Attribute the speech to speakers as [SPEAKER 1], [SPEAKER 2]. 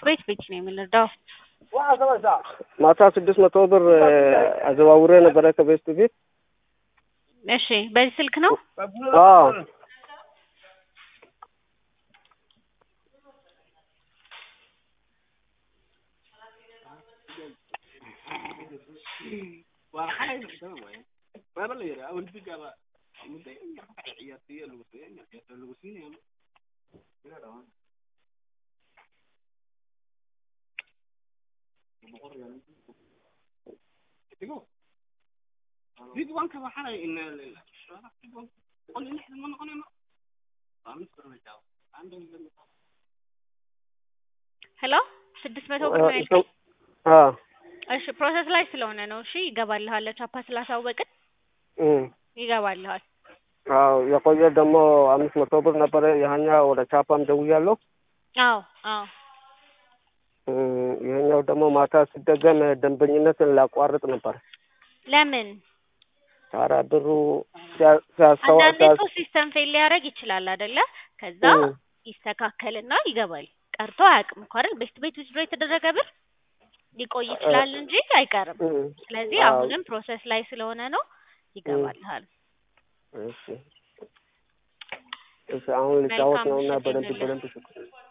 [SPEAKER 1] ቤት ቤት ነው የምንረዳው።
[SPEAKER 2] ማታ ስድስት መቶ ብር አዘዋውሬ ነበረ ከቤስት ቤት።
[SPEAKER 1] እሺ በዚህ ስልክ ነው?
[SPEAKER 2] አዎ
[SPEAKER 1] ሄሎ ስድስት መቶ ብር ነው ያልከኝ?
[SPEAKER 2] አዎ
[SPEAKER 1] እሺ ፕሮሰስ ላይ ስለሆነ ነው። እሺ ይገባልሃል። ቻፓ ስላሳወቅን
[SPEAKER 2] እም
[SPEAKER 1] ይገባልሃል።
[SPEAKER 2] አዎ የቆየ ደግሞ አምስት መቶ ብር ነበረ። ያኛ ወደ ቻፓም ደውያለሁ።
[SPEAKER 1] አዎ አዎ
[SPEAKER 2] እም ይሄኛው ደግሞ ማታ ሲደገም ደንበኝነትን ላቋርጥ ነበር።
[SPEAKER 1] ለምን?
[SPEAKER 2] ኧረ ብሩ ሲያ- ሲያስተዋ
[SPEAKER 1] አንዳንዴ
[SPEAKER 2] ሲያ-
[SPEAKER 1] እኮ ሲስተም ፌል ሊያደርግ ይችላል አይደለ? ከዛ
[SPEAKER 2] እም
[SPEAKER 1] ይስተካከልና ይገባል። ቀርቶ አያውቅም እኮ አይደል? ቤት ቤት ውስጥ የተደረገ ብር ሊቆይ ይችላል እንጂ አይቀርም።
[SPEAKER 2] እም
[SPEAKER 1] ስለዚህ
[SPEAKER 2] አዎ
[SPEAKER 1] አሁንም ፕሮሰስ ላይ ስለሆነ ነው ይገባልሃል።
[SPEAKER 2] እሺ እሺ አሁን ልጫወት
[SPEAKER 1] መልካም
[SPEAKER 2] ነውና
[SPEAKER 1] ምሽት
[SPEAKER 2] በደንብ
[SPEAKER 1] ይሁንልህ።
[SPEAKER 2] በደንብ